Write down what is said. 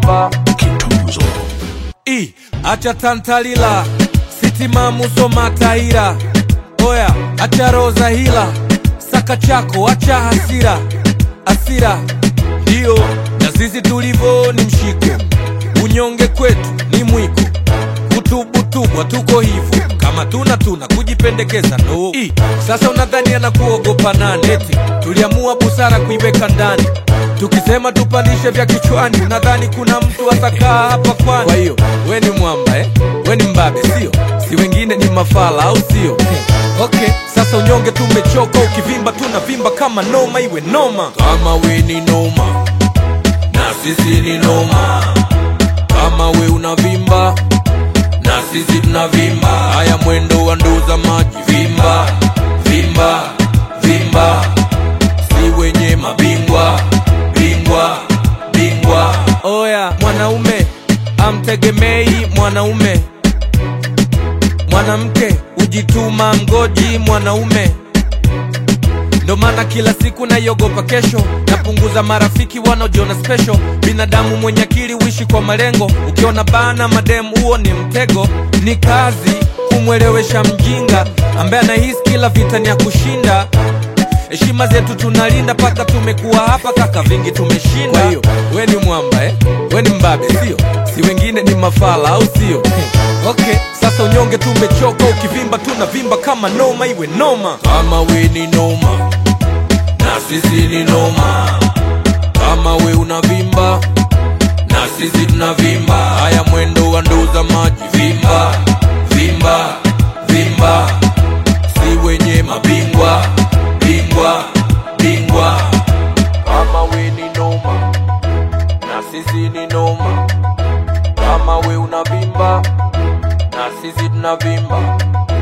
tunavimba Kitunzo. I, acha tantalila sitimamu soma taira oya acha roza hila saka chako acha hasira hasira ndiyo na sisi tulivo ni mshiko unyonge kwetu ni mwiko kutubutubwa tuko hivyo kama tuna tuna kujipendekeza no I, sasa unadhani anakuogopa nani eti tuliamua busara kuiweka ndani tukisema tupandishe vya kichwani unadhani kuna mtu atakaa hapa kwani kwa hiyo we ni mwamba eh? we ni mbabe sio si wengine ni mafala au sio okay sasa unyonge tumechoka ukivimba tunavimba kama noma iwe noma kama we ni noma na sisi ni noma kama we unavimba na sisi tunavimba haya mwendo wa nduza maji vimba vimba vimba si wenye mabingwa bingwa bingwa oya mwanaume amtegemei mwanaume mwanamke hujituma mgoji mwanaume ndo maana kila siku naiogopa kesho napunguza marafiki wanaojiona special binadamu mwenye akili uishi kwa malengo ukiona bana mademu huo ni mtego ni kazi kumwelewesha mjinga ambaye anahisi kila vita ni ya kushinda heshima zetu tunalinda paka tumekuwa hapa kaka vingi tumeshinda kwa hiyo we ni mwamba eh? we ni mbabe sio si wengine ni mafala au sio okay sasa unyonge tumechoka ukivimba tunavimba kama noma iwe noma kama we ni noma na sisi ni noma kama we unavimba na sisi tunavimba haya mwendo wa nduza maji vimba vimba vimba si wenye mabingwa bingwa bingwa kama we ni noma na sisi ni noma kama we unavimba na sisi tunavimba